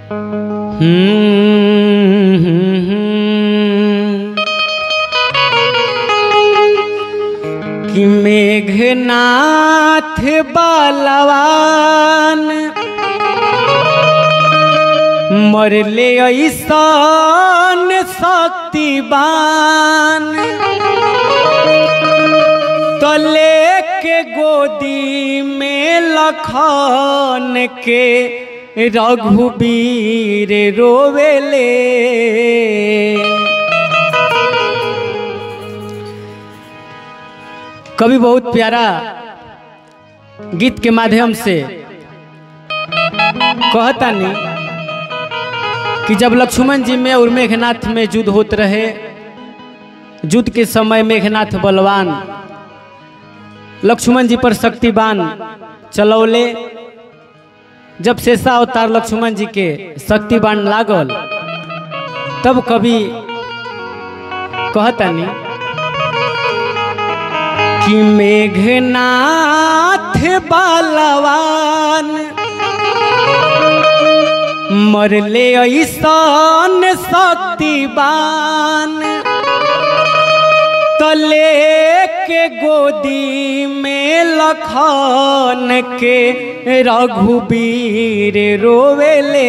कि मेघनाथ बालवान मरले ऐसन शक्तिवान तले के गोदी में लखन के रघुबीर रोवेले कवि बहुत प्यारा गीत के माध्यम से कहता नहीं कि जब लक्ष्मण जी में और मेघनाथ में युद्ध होत रहे युद्ध के समय मेघनाथ बलवान लक्ष्मण जी पर शक्तिवान चलौले जब शेषा अवतार लक्ष्मण जी के शक्तिवान लागल तब कभी कहता नहीं कि मेघनाथ बलवान मरले ऐसन शक्तिवान तले के गोदी में लखन के रघुबीर रोवेले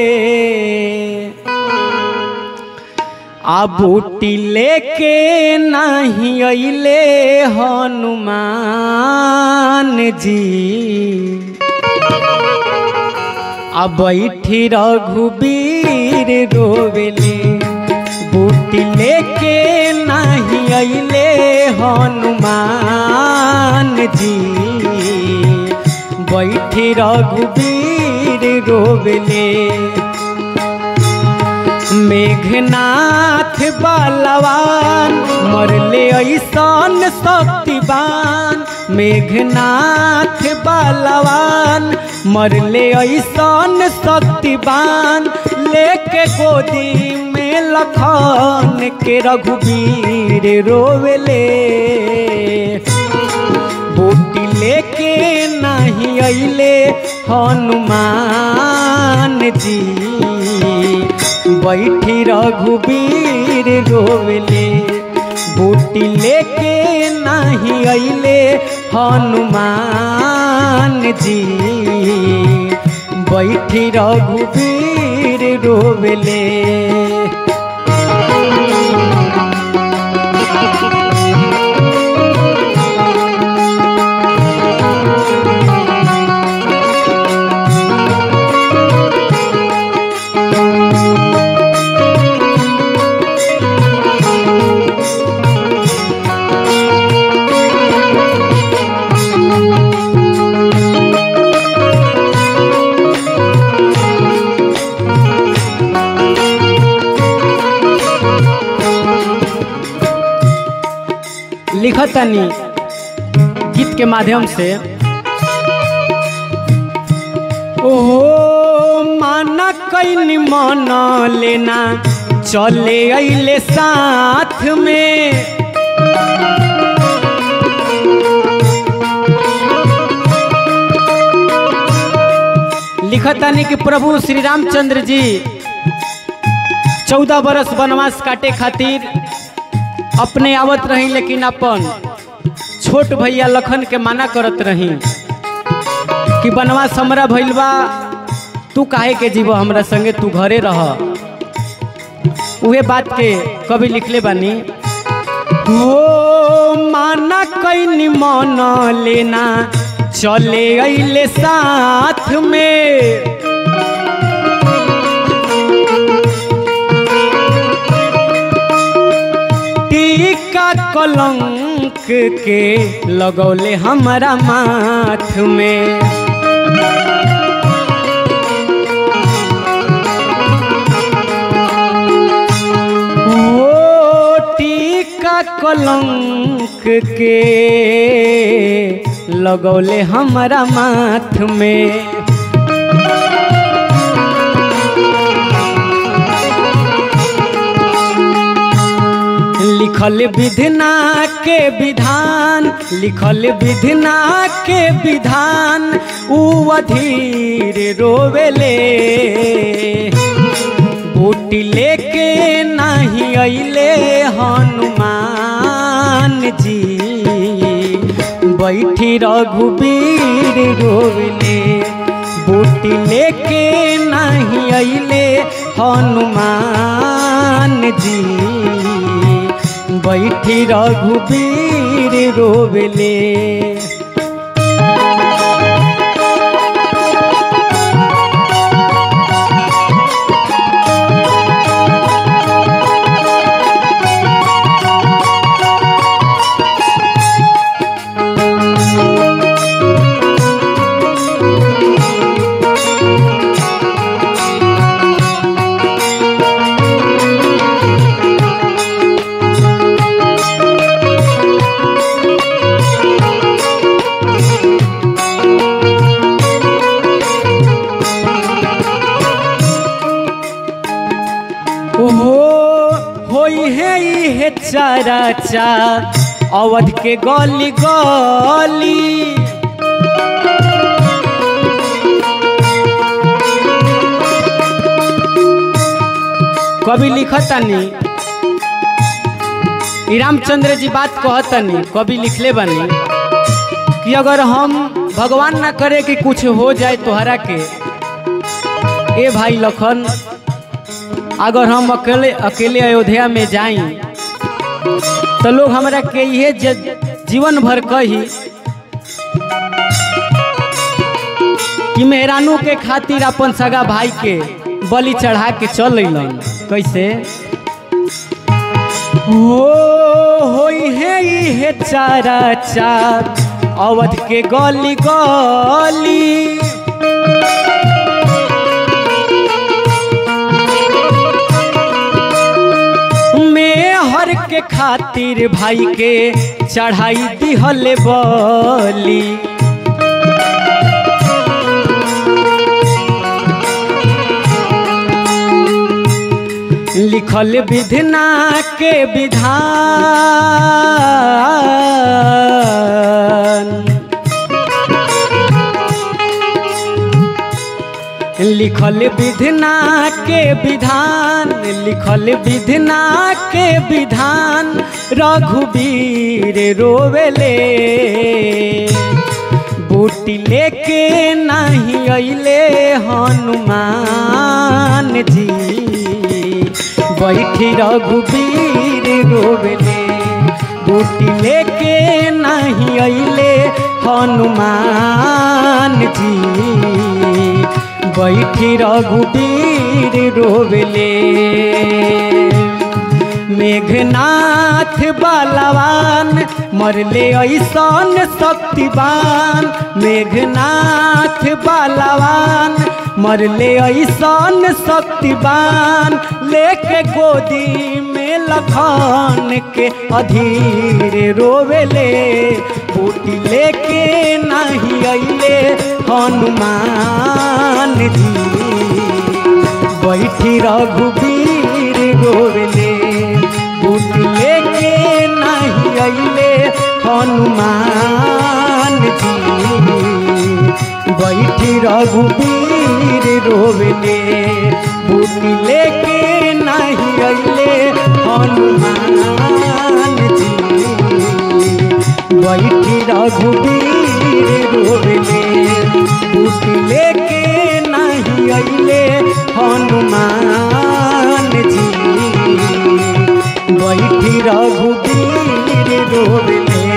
आ बूटी लेके नहीं अइले हनुमान जी आ बैठी रघुबीर रोवेले बूटी लेके नहीं अइले हनुमान जी बैठी रघुबीर रोवेले मेघनाथ बलवान मरले ऐसन शक्तिवान मेघनाथ बलवान मरले ऐसन शक्तिवान लेके गोदी में लखन के रघुबीर रोवेले बूटी लेके नहीं अइले हनुमान जी बैठी रघुबीर रोवले बूटी लेके नहीं अइले हनुमान जी बैठी रघुबीर रोवले लिखतनी गीत के माध्यम से ओहो माना कैनी मन लेना चले अइले साथ में लिखतानी कि प्रभु श्री रामचंद्र जी चौदह बरस वनवास काटे खातिर अपने आवत रही लेकिन अपन छोट भैया लखन के माना करत रही कि बनवास हमरा भइल बा तू काहे के जीव हमरा संगे तू घरे रह उहे बात के कभी लिखले बानी हो माना कैनी मन लेना चले अइले साथ में टीका कलंक के लगौले हमारा माथ में ओ टीका कलंक के लगौले हमारा माथ में लिखल विधना के विधान लिखल विधना के विधान उ अधीर रोवेले बूटी लेके नहीं अइले हनुमान जी बैठी रघुबीर रोवले बूटी लेके नहीं अइले हनुमान जी बैठी रघुबीर रोवले ओहो होई है इहे चारा चार अवध के गली गली कवि लिखतनी ई रामचंद्र जी बात कहतनी कवि लिखले बनी कि अगर हम भगवान ना करे कि कुछ हो जाए तोहरा के ए भाई लखन अगर हम अकेले अकेले अयोध्या में जाई तो लोग हमरा के ये ज- जीवन भर कही कि मेहरानू के खातिर अपन सगा भाई के बलि चढ़ा के चल अइलन कैसे हो होई है इहे चारा चार अवध के गली गली में हर के खातिर भाई के चढ़ाई दिहल बली लिखल विधना के विधान लिखल विधना के विधान लिखल विधना के विधान रघुवीर रोवेले बूटी लेके नहीं अइले हनुमान जी बैठी रघुवीर रोवेले बूटी लेके नहीं अइले हनुमान जी बैठी रघुवीर रोवेले मेघनाथ बलवान मरले ऐसन शक्तिवान मेघनाथ बलवान मरले ऐसन शक्तिवान लेके गोदी में लखन के अधीर रोवेले बूटी लेके नहीं अइले हनुमान जी बैठी रघुवीर गोवले बूट लेके नहीं अइले हनुमान जी बैठी रघुवीर रोवले बूट लेके नहीं अइले हनुमान जी बैठी रघुवीर रोवले बूट लेके नहीं अइले हनुमान जी बैठी रघुवीर रोवले